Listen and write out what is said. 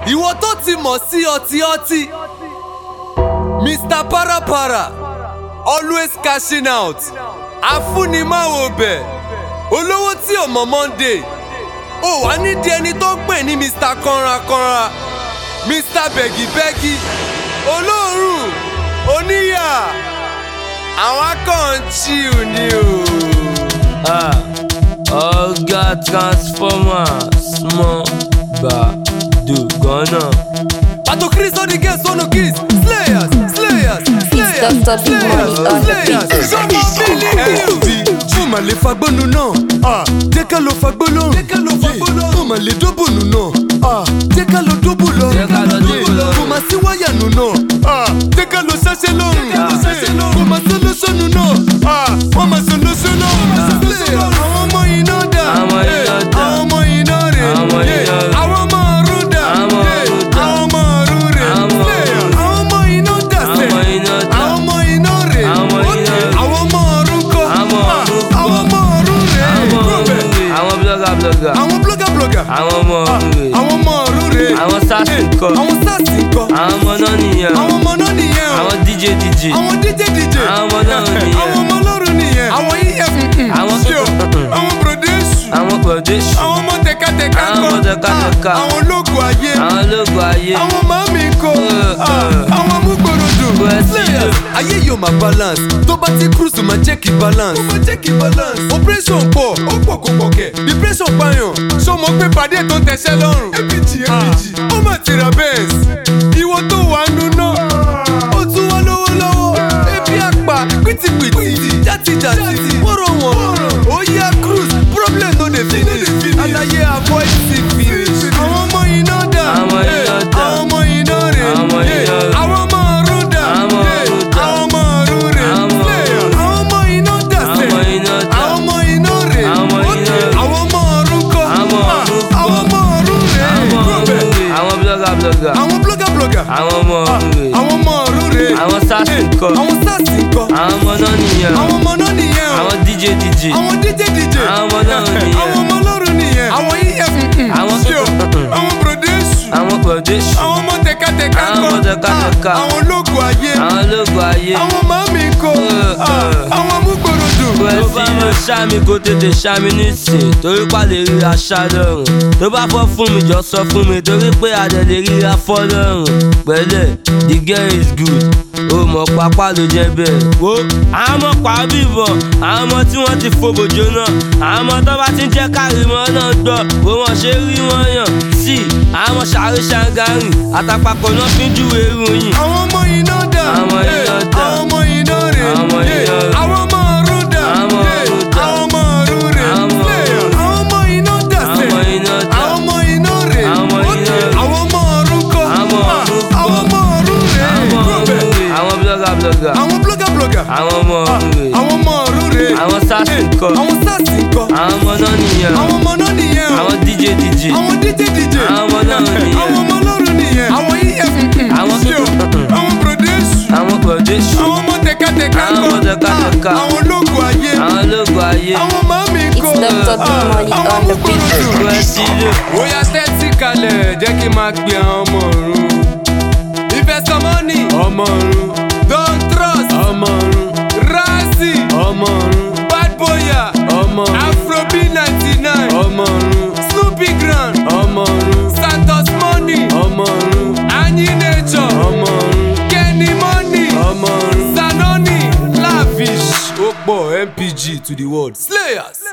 ìwọ tó ti mọ̀ sí ọtí ọtí mr parapara always cashing out afúnimáwo bẹ̀ olówó tí ò mọ̀ monday ó wà nídìí ẹni tó ń pè ní mr kanrakanra mr bẹ́gibẹ́gi olóòórùn oníyà àwọn akàn chill ni o. Ah, ọ̀gá transformer small gbàdú gánà. Pato Chris on the guest on the keys. Slayers, Slayers, Slayers, Dr. Big Money on the beat. Sọmọ bílí bí. Mo mà lè fagbónu náà. Ah, Jẹ́ ká lọ fagbó lọ́rùn. Jẹ́ ká lọ fagbó lọ́rùn. Mo mà lè dóbònù náà. Ah, Jẹ́ ká lọ dóbò lọ́rùn. Jẹ́ ká lọ dóbò lọ́rùn. Kò mà sí wáyà nù náà. Ah, Jẹ́ ká lọ ṣẹ́ṣẹ́ lọ́rùn. Kò mà sí lóṣooṣù náà. Ah, Wọ́n mà sọ lóṣooṣù lọ́rùn. Àwọn ọmọ iná dà. Àwọn iná Eh, dà. Àwọn ọmọ iná rè. Àwọn Eh, iná rè. Àwọn ọmọ ọ̀run dà. Àwọn Eh, ọ̀run dà. Àwọn ọmọ ọ̀run rè. Àwọn Slayer. ọ̀run. Àwọn ọmọ iná dà sẹ́. Àwọn iná dà. Àwọn ọmọ iná rè. Àwọn Ó iná ní rè. Àwọn ọmọ ọ̀run kọ́. Àwọn Ah, ọ̀run kọ́. Àwọn ọmọ ọ̀run rè. àwọn Kúròbẹ̀. ọ̀run àwọn blogger blogger. Àwọn blogger blogger. àwọn ọmọ ọ̀run rè. Àwọn ọmọ ọ̀run rè. Àwọn SARS Eh, ńkọ́? Àwọn SARS ńkọ́? àwọn ọmọ náà nìyẹn. Àwọn ọmọ náà nìyẹn o. àwọn dj dj. Àwọn DJ DJ. Àwọn ọmọ náà nìyẹn. Àwọn ọmọ ọlọ́run nìyẹn. Àwọn EF. Àwọn- Ṣé o? Àwọn Brodesu. àwọn production. Àwọn ọmọ tẹkatẹka Àwọn ọmọ ńkọ́? tẹkatẹka. Ah, Àwọn ológun ayé. àwọn ológun ayé. àwọn màmí kò Uh, uh. àwọn amúgbòròdò President. ayé yóò máa balance tó bá ti cruise máa check balance ó máa check balance operation pọ̀ ó pọ̀ kó pọ̀ kẹ̀ depression pààyàn ṣó mọ̀ pé pàdé tó ń tẹ̀sẹ̀ lọ́rùn apg apg ó mà ti ra benz ìwọ tó wà nù náà ó tún wá lówó lọ́wọ́ ebi àpà pìtìpìtì játijàti wọ́rọ̀ wọ̀n ó yá cruise problem no dey finish alaye avoid syphilis àwọn ọmọ iná dà Àwọn Eh, iná dà. àwọn ọmọ iná rè Àwọn ọmọ Eh, iná rè. àwọn ọmọ ọ̀run dà Àwọn Eh, ọ̀run dà. àwọn ọmọ ọ̀run rè Àwọn ọmọ Slayer. ọ̀run. àwọn ọmọ iná dà sẹ́ Àwọn iná dà. àwọn ọmọ iná rè Àwọn ọmọ Ok, iná rè. àwọn ọmọ ọ̀run kọ́ Àwọn Ah, ọ̀run kọ́. àwọn ọmọ ọ̀run rè àwọn Kúròbẹ̀. ọ̀run rè. àwọn blogger blogger. àwọn blogger blogger àwọn ọmọ ọ̀run rè. àwọn ọmọ ọ̀run rè Àwọn SARS Eh, ńkọ́? àwọn SARS ńkọ́? àwọn ọmọ náà nìyẹn. àwọn ọmọ náà nìyẹn o àwọn dj dj. àwọn DJ DJ Àwọn ọmọ náà nìyẹn. àwọn ọmọ ọlọ́run nìyẹn àwọn EF Àwọn- Ṣé o? àwọn Brodesu àwọn production. àwọn ọmọ tẹkatẹka Àwọn ọmọ ńkọ́? tẹkatẹka. Ah, àwọn ológun ayé àwọn ológun ayé. àwọn màmí kò Uh, uh. àwọn amúgbòròdò tó bá mọ ṣáàmì kó tètè ṣáàmì nísìn torí pa lè rí aṣá lọ́rùn tó bá fọ́ fún mi jọ sọ fún mi torí pé adẹ lè rí afọ́ lọ́rùn pẹ̀lẹ́ the girl is good ó mọ̀ pápá ló jẹ́ bẹ́ẹ̀. wo àwọn ọmọ pàbíbọ̀ àwọn ọmọ tí wọ́n ti fòbò jóná àwọn ọmọ tó bá ti ń jẹ́ káàrímọ́ náà gbọ́ bó wọ́n ṣe rí wọn yàn sí àwọn ọmọ ṣàrí ṣàǹgárì àtàpàkọ̀ náà fi ń júwe ìròyìn. àwọn ọmọ iná dà Àwọn Eh, iná dà. àwọn ọmọ iná rè Àwọn ọmọ Eh, iná rè. àwọn ọmọ ọ̀run dà Àwọn Eh, ọ̀run dà. àwọn ọmọ ọ̀run rè Àwọn ọmọ Slayer. ọ̀run. àwọn ọmọ iná dà sẹ́ Àwọn iná dà. àwọn ọmọ iná rè Àwọn ọmọ Ok, iná rè. àwọn ọmọ ọ̀run kọ́ Àwọn Ah, ọ̀run kọ́. àwọn ọmọ ọ̀run rè àwọn Kúròbẹ̀. ọ̀run rè. àwọn blogger blogger. àwọn blogger blogger àwọn ọmọ ọ̀run rè. àwọn ọmọ ọ̀run rè Àwọn SARS Eh, ńkọ́? àwọn SARS ńkọ́? àwọn ọmọ náà nìyẹn. àwọn ọmọ náà nìyẹn o àwọn dj dj. àwọn DJ DJ Àwọn ọmọ náà nìyẹn. àwọn ọmọ ọlọ́run nìyẹn àwọn EF Àwọn- Ṣé o? àwọn Brodesu àwọn production. àwọn ọmọ tẹkatẹka Àwọn ọmọ ńkọ́? tẹkatẹka. Ah, àwọn ológun ayé àwọn ológun ayé. àwọn màmí It's kò Dr. Big Money àwọn on the beat. amúgbòròdò. President. ó yá tẹ́tí kalẹ̀ jẹ́ kí n máa pe àwọn ọmọ ọ̀run. Investor money ọmọ ọ̀run. Don trust ọmọ ọ̀run. Razi ọmọ ọ̀run. Bad boya ọmọ ọ̀run. Afrobeat ninety nine ọmọ ọ̀run. Snoopy grand ọmọ ọ̀run. Santos money ọmọ ọ̀run. Anyi nature ọmọ ọ̀run. Kenny money ọmọ ọ̀run. Sanoni lavish ó pọ̀ MPG to the world. Slayers.